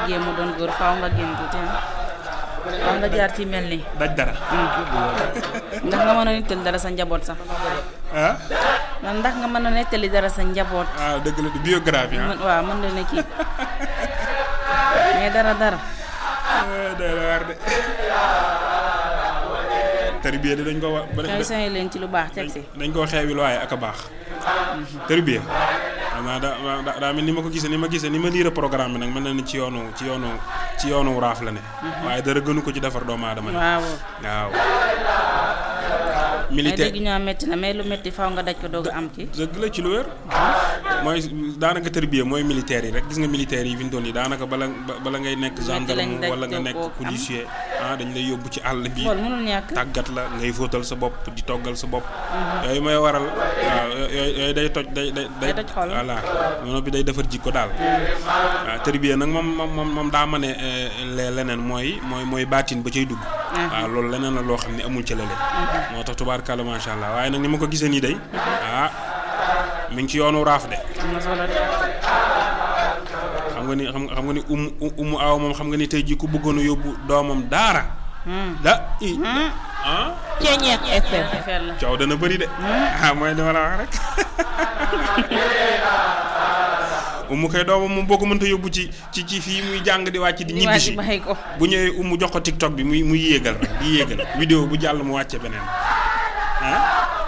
bëggee mu doon góor faaw nga génn tuuti ah faaw nga jaar ci mel nii daj dara ndax nga mën a nettali dara sa njaboot sax ah man ndax nga mën a nettali dara sa njaboot waaw dëgg la di biographie ah mën waaw mën na ne kii mais dara dara day la war de tarbiya de dañ ko wa kay soñe leen ci lu baax teg si dañ koo xeewil waaye ak a baax tarbiya xam naa da da- daa mel ni ma ko gisee ni ma gisee ni ma liira programme bi nag mel na ni ci yoonu ci yoonu ci yoonu raaf la ne waaye dara gënu ko ci defar doomu aadama ne waaw waaw mais militaire dégg ñoo metti na mais lu metti faaw nga daj ko doog a am ki dëgg la ci lu wér mooy daanaka tërbiya mooy militaire yi rek gis nga militaire yi fi mu toll nii daanaka bala ba- bala ngay nekk lañ gendarme daj wala nga doo nekk ko am. policier ah dañ lay yóbbu ci àll bi xool mënul ñàkk tàggat la ngay fóotal sa bopp di toggal sa bopp yooyu mooy waral waaw yooyu yooyu day toj day day Day toj xol. voilà noonu bi day defar jikko daal waaw tërbiya nag moom moom moom moom daa ma ne lee leneen mooy mooy mooy baatin ba cay dugg waaw loolu leneen la loo xam ne amul ca lële moo tax tubaarkàlla macha allah waaye nag ni ma ko gisee nii day ah mi ngi ci yoonu raaf de am na solo de xam nga ni xam nga xam nga ni umu umu aw moom xam nga ni tey jii ku bëggoon a yóbbu doomam daara da i ah Ceeñeex FM affaire la coow dana bëri de ah mooy dama la wax rek umu kay doomam moom boo ko mënta yóbbu ci ci ci fii muy jàng di wàcc di ñibbi si bàyyi ko bu ñëwee umu jox ko tiktok bi muy muy yéegal rek di yéegal vidéo bu jàll mu wàcce beneen ah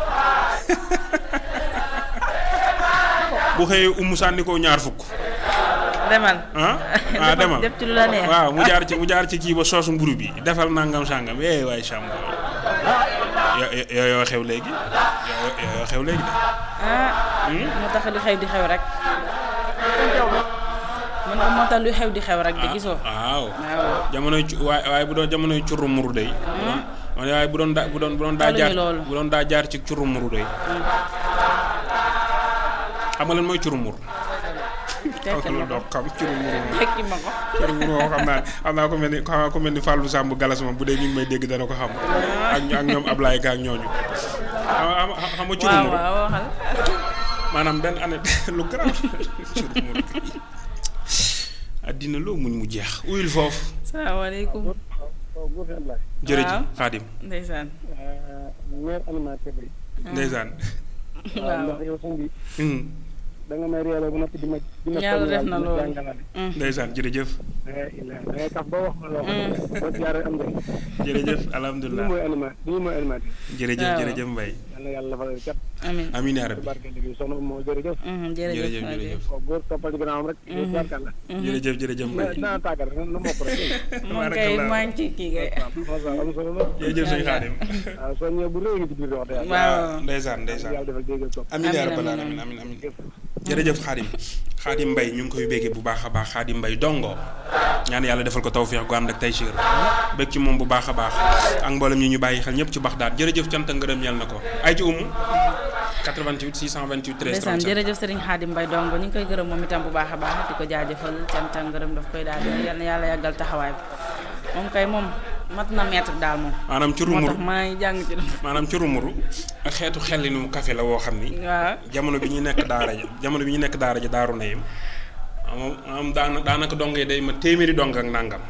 bu xëyee umu sànni ko ñaar fukk demal ah ah demal def ci lu la neex waaw mu jaar ci mu jaar ci kii ba soosu mburu bi defal nangam sàngam eh waay sàmm yo yo yoo xew léegi yoo yoo xew léegi de ah moo tax lu xew di xew rek mën nga moo tax lu xew di xew rek de gisoo waaw waaw jamonoy cu waaye waaye bu doon jamonoy curru muru day bu doon waaye bu doon daa bu doon bu doon daa Taluñu jaar loolu. bu doon daa jaar ci curru muru day xam nga lan mooy curru muru tekkal ma ko doo xam curru muru moom tekki ma ko curru muru moom xam naa xam naa ko mel ni xam naa ko mel ni Fallou Samb galas moom bu dee mi ngi may dégg dana ko xam ak ak ñoom Ablaye Ka ak ñooñu xam xam xam nga curru waaw muru waaw waxal maanaam benn année lu garaaw curru muru addina loo muñ mu jeex uyul foofu salaamaaleykum jërëjëf Waaw. Xaadim ndeysaan maire animateur bi ndeysaan waaw ndax yow sëñ bi Hmm. da nga may réeloo bu noppi di ma di ma Yàlla def na di ma loolu. jàngalaale ndeysaan jërëjëf da ngay da ngay tax ba wax ma loo xam ne boo jaaree am njëriñ jërëjëf lii alhamdulilah mooy anima lii mooy animateur jërëjëf waaw. jërëjëf Mbaye yal na yàlla defal cat amin amiin yaa ci rabbi barke liggéey soxna moo jërëjëf Mhm, jërëjëf jërëjëf jërëjëf ko góor toppal ci gannaawam rek góor barkalla jërëjëf jërëjëf na Mbaye naa tàggat rek na mokk rek moom kay maa ngi ci kii kay waaw waaw am solo la jërëjëf sëñ Xaadim waaw soo ñëwee bu réew ngi ci biir wax dëgg yàlla waaw ndeysaan ndeysaan yàlla defal dégg topp amiin yaa Amiin, rabbal amiin, aalamiin amiin amiin jërëjëf Xaadim Xaadim Mbaye ñu ngi koy béggee bu baax a baax Xaadim Mbaye dongo ñaan yàlla defal ko tawféex gu ànd ak taysiir bég ci moom bu baax a baax ak mboolem ñi ñu bàyyi xel ñëpp ci bax daal jërëjëf cant ak ngërëm yàlla na ko ay ci umu 88 628 13 ndeysaan 37 jërëjëf Serigne Khadim Mbaye dongo ñu ngi koy gërëm moom itam bu baax a baax di ko jaajëfal cant ak ngërëm daf koy daal di yal na yàlla yàggal taxawaay bi moom kay moom mat na maître daal moom maanaam ci moo rumuru tax maa ngi jàng ci maanaam ci rumuru ak xeetu xellinu café la woo xam ni waaw jamono bi ñu nekk daara ja jamono bi ñu nekk daara ja daaru nayim moom moom daana daanaka dongee day ma téeméeri dong ak nàngam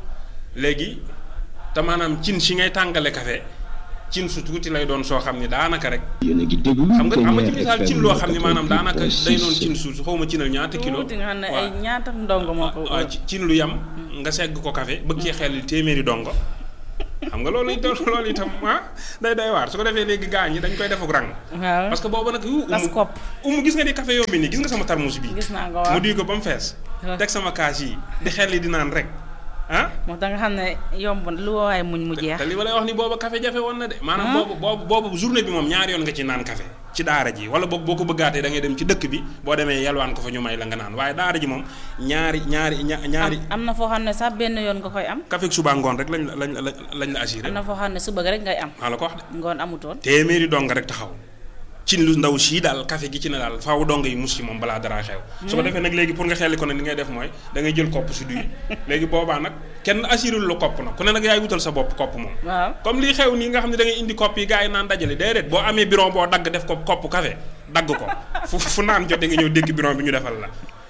léegi te maanaam cin si ngay tàngale café cin su tuuti lay doon soo xam ni daanaka rek yéen a ngi déglu xam nga xam nga ci Ténière misaal cin FM loo xam ni maanaam daanaka day noon 88.6. cin su xaw ma cinal ñaata kilo tuuti nga xam ne waaw. ay ñaata ndongo moo ko waaw ci- cin lu yam nga segg ko café bëgg cee xel téeméeri dongo xam nga loolu itam loolu itam ah day day waar su ko defee léegi gaañ ñi dañ koy defuk rang waaw parce que boobu nag yu tas umu kopp umu gis nga ni café yombi nii gis nga sama tarmus bi gis naa ko mu waaw duy ko ba mu fees waaw. teg sama kaas yi di xel li di naan rek ah moo tax nga xam ne yomb na lu waaye muñ mu jeex te li ma lay wax ni booba café jafe woon na de maanaam boobu boobu boobu journée bi moom ñaari yoon nga ci naan café ci daara ji wala boog boo ko bëggaatee da ngay dem ci dëkk bi boo demee yalwaan ko fa ñu may la nga naan waaye daara ji moom ñaari ñaari ña ñaari am na foo xam ne sax benn yoon nga koy am café suba ngoon rek lañ la lañ la lañ la assuré am na foo xam ne suba rek ngay am maa la ko wax de ngoon amutoon téeméeri dong rek taxaw ci lu ndaw sii daal café gi ci ne daal faaw dong yi mus ci moom balaa dara xew su ko defee nag léegi pour nga xelli ko nag li ngay def mooy da ngay jël kopp si duy léegi boobaa nag kenn assuré lu la kopp nag ku ne nag yaay wutal sa bopp kopp moom waaw comme lii xew nii nga xam ne da ngay indi kopp yi gars yi naan dajale déedéet boo amee biron boo dagg def ko kopp café dagg ko fu fu naan jotee nga ñëw dékk biron bi ñu defal la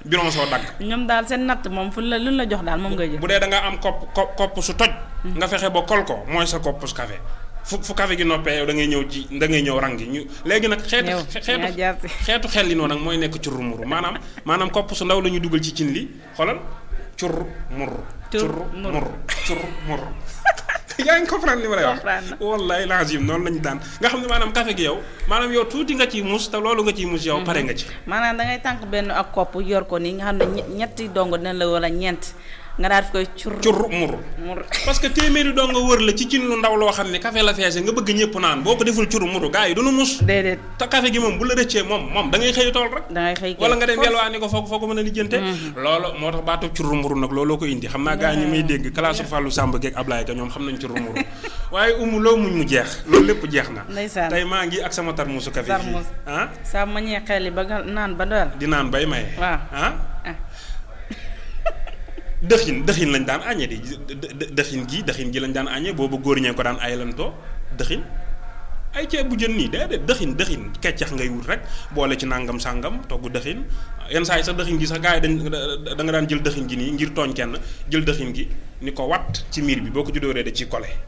biron soo dagg ñoom daal seen natt moom fu la lu la jox daal moom ngay jël bu dee da nga am kopp kopp kopp su toj nga fexe ba kol ko mooy sa kopp su café fu fu café gi noppee yow da ngay ñëw ci da ngay ñëw rang gi ñu léegi nag xeetu Yow, xeetu yaa jaar ci. xeetu xel li noonu nag mooy nekk curru muru maanaam maanaam kopp su ndaw la ñu dugal ci cin li xoolal curru muru Cur curru muru. muru curru muru yaa ngi comprendre li ma lay wax Comprendre na. wallahi lazim noonu lañu daan nga xam ne maanaam café gi yow maanaam yow tuuti nga ciy mus te loolu nga ciy mus yow pare nga ci maanaam da ngay tànk benn ak kopp yor ko nii nga xam ne ñe- ñetti dongo dina la wala ñeent nga daal di koy cur curru muru mur parce que téeméeri doo nga wër la ci cin lu ndaw loo xam ne café la feese nga bëgg ñëpp naan boo ko deful curu muru gars yi duñu mus déedéet te café gi moom bu la rëccee moom moom da ngay xëy tool rek da ngay xëy kay wala nga dem force. yelwaani ko foo foo ko mën a lijjante loolu moo tax baatu curu muru nag looloo ko indi xam naa gars yi ñu may dégg classe Fallou Samb geeg Ablaye ka ñoom xam nañ curu muru waaye umu loo muñ mu jeex loolu lépp jeex na Ndeysaan. tey maa ngi ak sama tarmusu café fii Tarmus. ah saa ma ñee xel yi ba nga naan ba doyal di naan bay maye Waaw. ah ah dëxin dëxin lañ daan añee di dë- dë- dëxin gi dëxin gi lañ daan añee boobu góor ñee ko daan ayalantoo dëxin ay ceeb bu jën nii déedéet dëxin dëxin keccax ngay wut rek boole ci nangam sàngam togg dëxin yenn saa yi sax dëxin gi sax gars yi dañ da nga daan jël dëxin gi nii ngir tooñ kenn jël dëxin gi ni ko wat ci miir bi boo ko ci dóoree da ciy kole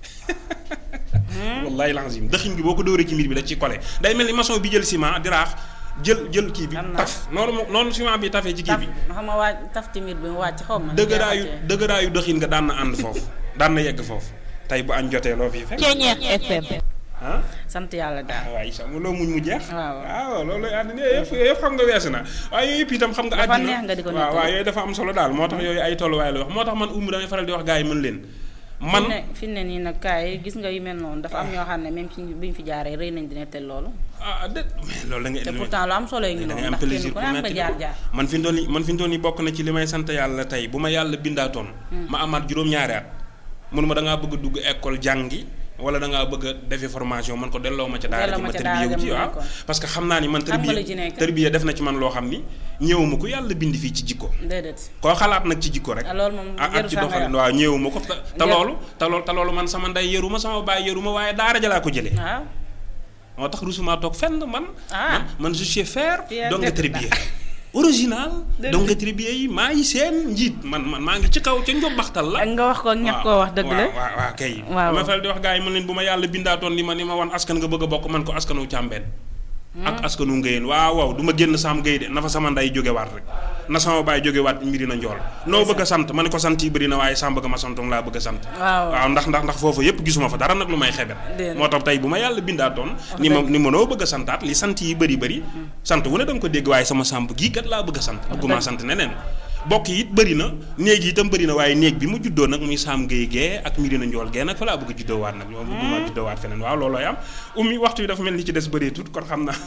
wallahi lazim dëxin gi boo ko dóoree ci miir bi da ciy kole day mel ni maçon bi jël ciment di raax jël jël kii bi Am na. taf noonu mo- noonu ciment bi tafee ci kii taf bi xam nga waaj taf ci miir bi mu wàcc xaw ma dëgëraayu dëgëraayu dëxin nga daan na ànd foofu daan na yegg foofu tey bu añ jotee loo fii fekk Ceeñeex FM. ah sant yàlla daal waaye sax mu loo muñ mu jeex Waaw. waaw loolu lay àddina yooyu yëpp yooyu yëpp xam nga weesu na waaye yooyu yëpp itam xam nga Dafa àddina neex nga di ko waaw nettali. waaw yooyu dafa am solo daal moo tax yooyu ay tolluwaay la wax moo tax man umu damay faral di wax gars yi mën leen man fi ne fi ne nii nag kaay gis nga yu mel noonu dafa am ñoo xam ne même ci bi ñu fi jaaree rëy nañ di nettal loolu ah déet mais loolu da ngay te pourtant lu am solo yi ngi da noonu ngay am ndax kenn plaisir ku pour ne am nga nettali jaar ko jaar man fi mu toll nii man fi mu toll nii bokk na ci li may sant yàlla tey bu ma yàlla bindaatoon ma amaat juróom-ñaari at mënuma da ngaa bëgg a dugg école jàngi wala da ngaa bëgg a defi formation man ko delloo ma ca daara Delloo ji ma ma ca tërbiye wu daara ci ja mu waaw nekkoon. parce que xam naa ni man Xam nga li ci tërbiye nekk. tërbiye def na ci man loo xam ni ñëwuma ko yàlla bind fii ci jikko déedéet koo xalaat nag ci jikko rek ah loolu moom ak ak jarul ci sax nga doxalin wax. waaw ñëwuma ko te te Jar- loolu te loolu te loolu man sama ndey yëruma sama baay yëruma waaye daara ja laa ko jëlee waaw moo tax rusuma toog fenn man Ah. man man je suis fier Fier donc nga d'être tribier original Dëgg. donc nga tribier yi maa ngi seen njiit man man maa ngi ci kaw ca njobbaxtal la ak nga wax ko ak ñàkk koo wax dëgg la waaw waaw waaw kay Waaw. dama faral di wax gars yi man leen bu ma yàlla bindaatoon ni ma ni ma wan askan nga bëgg a bokk man ko askanu càmbeen ak askanu ngéyeen waaw waaw du ma génn saam géy de na fa sama nday jógewaat rek na sama baay jógewaat mbiri na njool noo bëgg a sant ma ne ko sant yi bëri na waaye sam bëgg ma santoon laa bëgg a sant waaw waaw ndax ndax ndax foofu yëpp gisuma fa dara nag lu may xebet Déedéet. moo tax tey bu ma yàlla bindaatoon ni ma ni ma noo bëgg a santaat li sant yi bëri bëri sant wu ne da nga ko dégg waaye sama sàmb gii kat laa bëgg a sant bëgguma sant neneen bokk yi it bëri na néeg yi itam bëri na waaye néeg bi mu juddoo nag muy saam géey gee ak mbiri na njool gee nag fa laa bëgg a juddoo waat nag moom bëgguma juddoo waat feneen waaw loolooy am ummi waxtu yi dafa mel ni ci des bëreetut kon xam naa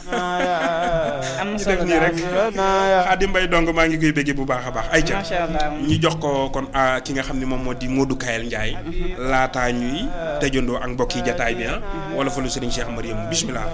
am na ñu solo def nii rek daal Xaadim Mbay dong maa ngi koy béggee bu baax a baax ay ca macha allah ñu jox ko kon ah, ki nga xam ne moom moo di Modou Kayel Ndiaye laataa ñuy tëjandoo ak mbokk yi jataay bi ah wala fa lu Serigne Cheikh Mariam bismillah